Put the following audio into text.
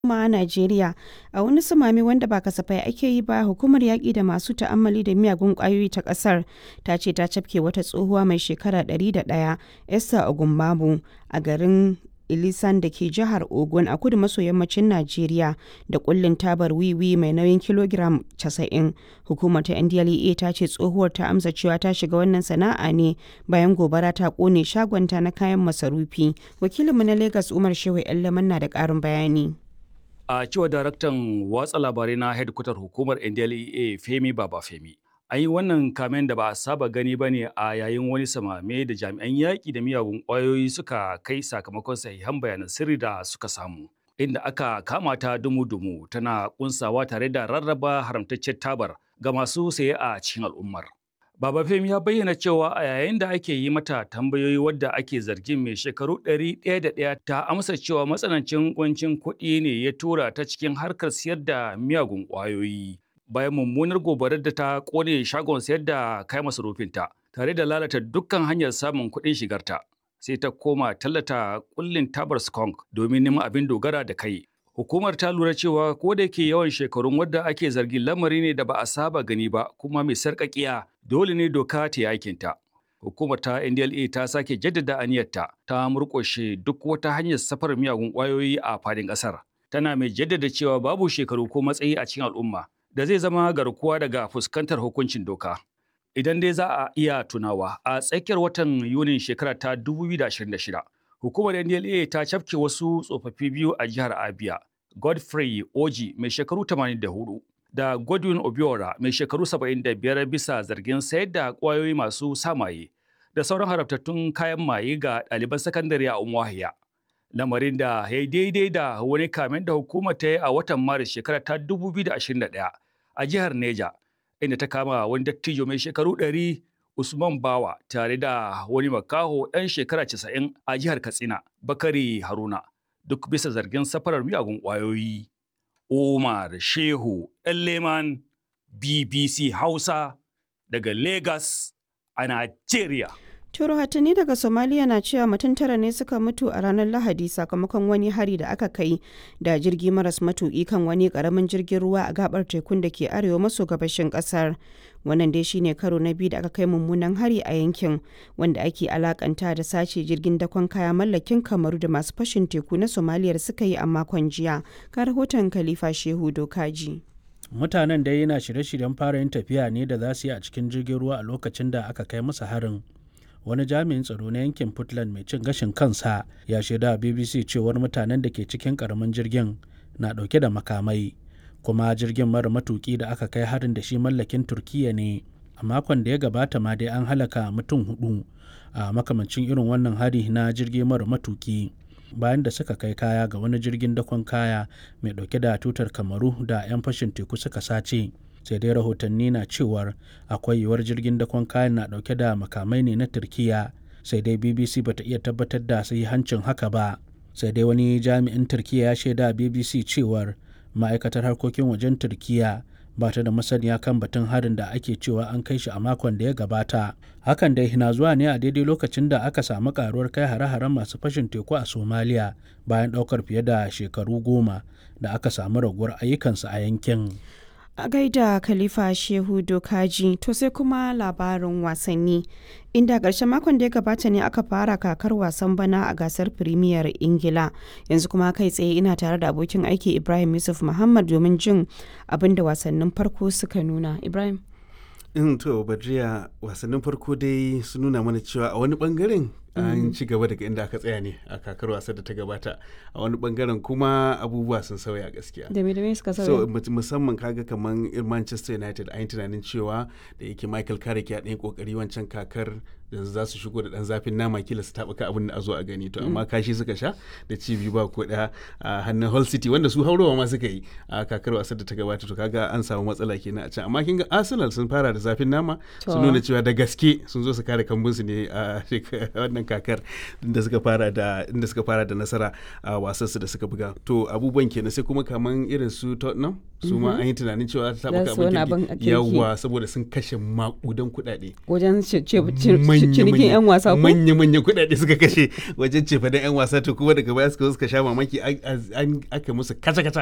kuma Najeriya a wani sumame wanda ba kasafai ake yi ba hukumar yaƙi da masu ta'ammali da miyagun ƙwayoyi ta ƙasar ta ce ta cafke wata tsohuwa mai shekara 101 Esther Ogumbabu a garin Ilisan da ke jihar Ogun a kudu maso yammacin Najeriya da kullin tabar wiwi mai nauyin kilogiram 90. Hukumar ta NDLEA ta ce tsohuwar ta amsa cewa ta shiga wannan sana'a ne bayan gobara ta kone shagonta na kayan masarufi. Wakilinmu na Lagos Umar Shehu Yallaman na da ƙarin bayani. A cewa daraktan watsa labarai na hedkwatar hukumar NDLEA Femi Baba Femi. An yi wannan kamen da ba a saba gani ba ne a yayin wani samame da jami'an yaƙi da miyagun ƙwayoyi suka kai sakamakon sahihan bayanan sirri da suka samu. Inda aka kama ta dumu-dumu tana kunsawa tare da rarraba haramtaccen tabar ga masu saye a cikin al'ummar. Baba Femi ya bayyana cewa a yayin da ake yi mata tambayoyi wadda ake zargin mai shekaru ɗari ɗaya da ɗaya ta amsa cewa matsanancin kuncin kuɗi ne ya tura ta cikin harkar siyar da miyagun ƙwayoyi. Bayan mummunar gobarar da ta ƙone shagon sayar da kayan masarufinta tare da lalata dukkan hanyar samun kuɗin shigarta. Sai ta koma tallata kullin tabar skunk domin neman abin dogara da kai. Hukumar ta lura cewa ko da yake yawan shekarun wadda ake zargin lamari ne da ba a saba gani ba kuma mai sarƙaƙiya dole ne doka ta yakinta. Hukumar ta NDLA ta sake jaddada aniyarta ta murƙushe duk wata hanyar safar miyagun ƙwayoyi a fadin ƙasar. Tana mai jaddada cewa babu shekaru ko matsayi a cikin al'umma da zai zama garkuwa daga fuskantar hukuncin doka. Idan dai za a iya tunawa a tsakiyar watan Yunin shekara ta 2026, hukumar NDLA ta cafke wasu tsofaffi biyu a jihar Abia, Godfrey Oji mai shekaru 84 da Godwin Obiora mai shekaru 75 bisa zargin sayar da ƙwayoyi masu samaye da sauran harabtattun kayan maye ga ɗaliban sakandare a Umuahia. Lamarin da ya yi daidai da wani kamen da hukumar ta yi a watan Maris shekara ta 2021 a jihar Neja, inda ta kama wani dattijo mai shekaru 100 Usman Bawa tare da wani makaho ɗan shekara 90 a jihar Katsina, Bakari Haruna, duk bisa zargin safarar miyagun ƙwayoyi. Umar Shehu Leman BBC Hausa daga Lagos a Najeriya. Turo hatani daga Somalia na cewa mutum tara ne suka mutu a ranar Lahadi sakamakon wani hari da aka kai da jirgi maras matuƙi kan wani ƙaramin jirgin ruwa a gabar tekun da ke arewa maso gabashin ƙasar. Wannan dai shine karo na biyu da aka kai mummunan hari a yankin wanda ake alakanta da sace jirgin dakon kaya mallakin kamaru da masu fashin teku na Somalia suka yi a makon jiya. Ka rahoton Khalifa Shehu Dokaji. Mutanen dai yana shirye-shiryen fara yin tafiya ne da za su yi a cikin jirgin ruwa a lokacin da aka kai musu harin. wani jami'in tsaro na yankin Puntland mai cin gashin kansa ya shaida a BBC cewar mutanen da ke cikin karamin jirgin na dauke da makamai kuma jirgin mara matuki da aka kai harin da shi mallakin Turkiya ne a makon da ya gabata ma dai an halaka mutum hudu a makamancin irin wannan hari na jirgi mara matuki bayan da suka kai kaya ga wani jirgin dakon kaya mai dauke da tutar kamaru da 'yan fashin teku suka sace sai dai rahotanni na cewar akwai yiwuwar jirgin dakon kayan na dauke da makamai ne na turkiya sai dai bbc bata iya tabbatar da hancin haka ba sai dai wani jami'in turkiya ya shaida bbc cewar ma'aikatar harkokin wajen turkiya ba ta da masaniya kan batun harin da ake cewa an kai shi a makon da ya gabata hakan dai na zuwa ne a daidai lokacin da aka samu karuwar kai hare-haren masu fashin teku a somaliya bayan daukar fiye da shekaru goma da aka samu raguwar ayyukansu a yankin a gaida khalifa shehu dokaji to sai kuma labarin wasanni inda ƙarshen makon da ya gabata ne aka fara kakar wasan bana a gasar firimiyar ingila yanzu kuma kai tsaye ina tare da abokin aiki ibrahim yusuf muhammad domin jin abin da wasannin farko suka nuna ibrahim in to badriya wasannin farko dai sun nuna mana cewa a wani bangaren an ci gaba daga inda aka tsaya ne a kakar wasa da ta gabata a wani bangaren kuma abubuwa sun sauya gaskiya da me da me suka so sauya musamman kaga kaman manchester united an yi tunanin cewa da yake michael carrick ya ɗan kokari wancan kakar yanzu za su shigo da ɗan zafin nama kila su taɓuka abin da a zo a gani to amma kashi suka sha da ci biyu ba ko ɗaya a hannun hull city wanda su haurowa ma suka yi a kakar wasar da ta gabata to kaga an samu matsala kenan a can amma kin ga arsenal sun fara da zafin nama sun nuna cewa da gaske sun zo su kare kambunsu ne a wannan wannan kakar inda suka fara da inda suka fara da nasara a wasan su da suka buga to abubuwan kenan sai kuma kaman irin su Tottenham su ma an yi tunanin cewa ta Za taɓa su wani abin abin kirki. kirki yawa saboda sun kashe makudan kuɗaɗe wajen ce- ce- ce- cinikin 'yan wasa ko manya-manya kuɗaɗe suka kashe wajen cefa da 'yan wasa to kuma daga baya suka zo suka sha mamaki an- an- aka musu kaca-kaca